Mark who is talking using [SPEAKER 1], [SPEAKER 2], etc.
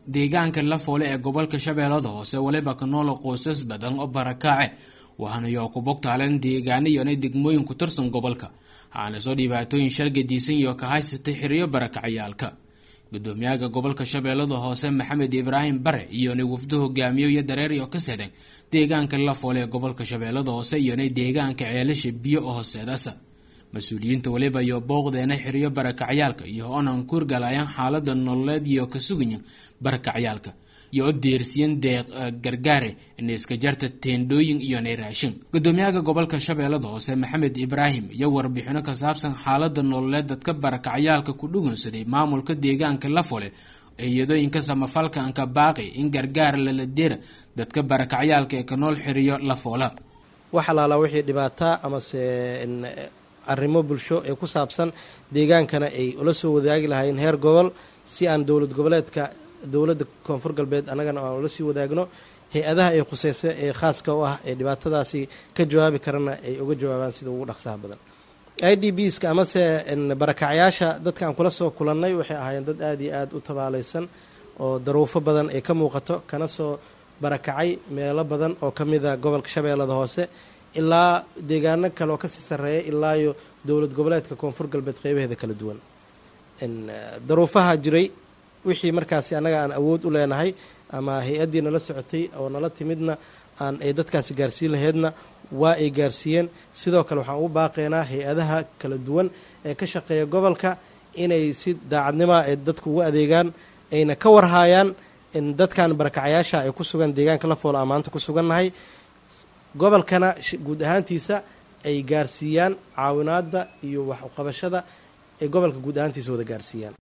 [SPEAKER 1] deegaanka lafoole ee gobolka shabeellada hoose weliba ka nool qoysas badan oo barakaace waxaana yoo ku bogtaaleen deegaano iyona degmooyin ku tirsan gobolka waxaana soo dhibaatooyin shalgadiisan iyo ka haysatay xiriyo barakacyaalka gudoomiyaha gobolka shabeellada hoose maxamed ibraahim bare iyona wafdo hogaamiyo iyo dareer iyo ka sedeen deegaanka lafoole ee gobolka shabeellada hoose iyona deegaanka ceelasha biyo oo hooseedasa mas-uuliyiinta weliba iyo booqdeena xiriyo barakacyaalka iyo onan kuurgalayaan xaalada nololeed iyo ka sugayan barakacyaalka iyo o deersiyan deeq gargaare inayska jarta teendhooyin iyo nayraashin gudoomiyaha gobolka shabeellada hoose maxamed ibraahim iyo warbixino ka saabsan xaalada nololeed dadka barakacyaalka ku dhugunsaday maamulka deegaanka lafole iyadooyinka samafalka anka baaqi in gargaar lala dira dadka barakacyaalka ee ka nool xiriyo lafoola
[SPEAKER 2] wax alaala wixii dhibaataa amase arrimo bulsho ee ku saabsan deegaankana ay ula soo wadaagi lahaayeen heer gobol si aan dowlad goboleedka dowladda koonfur galbeed annagana aan ula sii wadaagno hay-adaha ay khuseysa ee khaaska u ah ee dhibaatadaasi ka jawaabi karana ay uga jawaabaan sida ugu dhaqsaha badan i d b ska amase barakacyaasha dadka aan kula soo kulannay waxay ahaayeen dad aada iyo aada u tabaalaysan oo daruufo badan ay ka muuqato kana soo barakacay meelo badan oo ka mida gobolka shabeellada hoose ilaa deegaano kale oo kasii sarreeya ilaayo dowlad goboleedka koonfur galbeed qeybaheeda kala duwan daruufaha jiray wixii markaasi annaga aan awood u leenahay ama hay-addii nala socotay oo nala timidna aan ay dadkaasi gaarsiin laheydna waa ay gaarsiiyeen sidoo kale waxaan ugu baaqaynaa hay-adaha kala duwan ee ka shaqeeya gobolka inay si daacadnimoa ay dadku ugu adeegaan ayna ka warhaayaan in dadkan barakacyaasha ay ku sugan deegaanka lafoole aan maanta ku sugannahay gobolkana guud ahaantiisa ay gaarsiiyaan caawinaadda iyo wax uqabashada ay gobolka guud ahaantiisa wada gaarsiiyaan